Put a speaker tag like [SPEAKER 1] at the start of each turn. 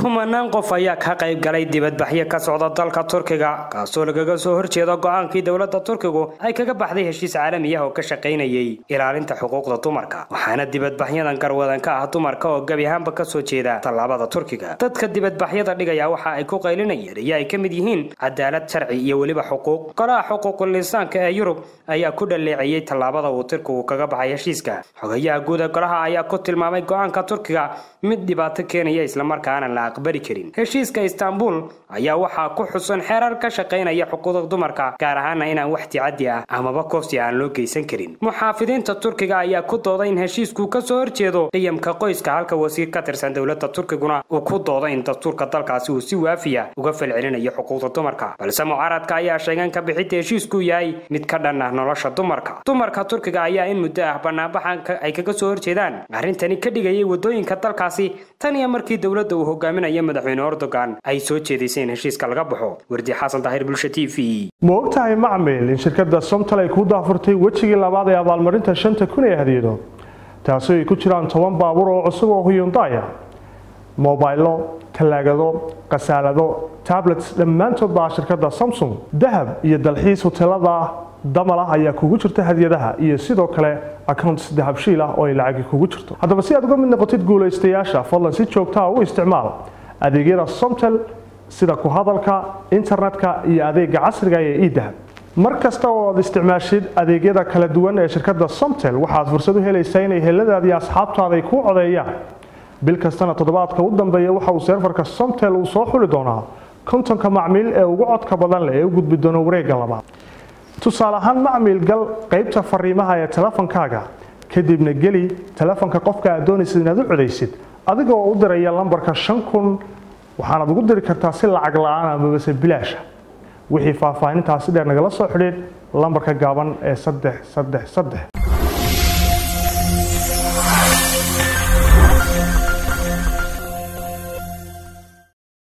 [SPEAKER 1] kumanaan qof ayaa ka qayb galay dibadbaxyo ka socda dalka turkiga kaasoo lagaga soo horjeeda go-aankii dowladda turkigu ay kaga baxday heshiis caalami ah oo ka shaqaynayay ilaalinta xuquuqda dumarka waxaana dibadbaxyadan garwadan ka ah dumarka oo gebi ahaanba kasoo jeeda tallaabada turkiga dadka dibadbaxyada dhigaya waxa ay ku qaylinayeen iyo ay ka mid yihiin cadaalad sharci iyo weliba xuquuq golaha xuquuqul insaanka ee yurub ayaa ku dhaleeceeyey tallaabada uu turkigu kaga baxay heshiiska xogayaha guud ee golaha ayaa ku tilmaamay go-aanka turkiga mid dhibaato keenaya islamarkaana la aqbali karin heshiiska istaanbul ayaa waxaa ku xusan xeerar ka shaqaynaya xuquuqda dumarka gaar ahaana inaan wax ticadi ah amaba koofsi aan loo geysan karin muxaafidiinta turkiga ayaa ku dooday in heshiisku kasoo horjeedo qiyamka qoyska halka wasiir ka tirsan dowladda turkiguna uu ku dooday in dastuurka dalkaasi uu si waafiya uga falcelinayo xuquuqda dumarka balse mucaaradka ayaa sheegeen ka bixinta heshiisku yahay mid ka dhan ah nolosha dumarka dumarka turkiga ayaa in muddo ah banaanbaxan ay kaga soo horjeedaan arrintani ka dhigayay wadooyinka dalkaasi tan iyo markii dowladda uu hogaaminayo madaxweyne erdogan ay soo jeedisay in heshiiska laga baxo wardi xasan daahir bulsha t v
[SPEAKER 2] ma ogtahay macmil in shirkadda somtal ay kuu daafurtay wejigii labaad ee abaalmarinta shanta kun ee hadiyado taasoo ay ku jiraan toban baabuur oo cusub oo huyundaya mobaylo talaagado khasaalado tablets dhammaantood baa shirkadda samsung dahab iyo dalxiis hoteelada damal ah ayaa kugu jirta hadiyadaha iyo sidoo kale accounts dahabshiil ah oo ay lacagi kugu jirto haddaba si aad uga mid noqotid guulaystayaasha fadlan si joogtaa u isticmaal adeegyada somtel sida ku hadalka internetka iyo adeega casriga ee edahab mar kasta oo aad isticmaashid adeegyada kala duwan ee shirkadda somtel waxaad fursad u helaysaa inay heladaadii asxaabtaada ay kuu codeeyaan bil kastana toddobaadka u dambeeya waxa uu seerfarka somtel uu soo xuli doonaa kontonka macmiil ee ugu codka badan leh ee u gudbi doona wareegga labaad tusaale ahaan macmiil gal qaybta fariimaha ee telefonkaaga kadibna geli telefonka qofka aad doonaysid inaad u codaysid adigoo u diraya lambarka shan kun waxaanaad ugu diri kartaa si lacag la-aan amabase bilaasha wixii faahfaahintaasi dheer nagala soo xidhiid lambarka gaaban ee saddex saddex saddex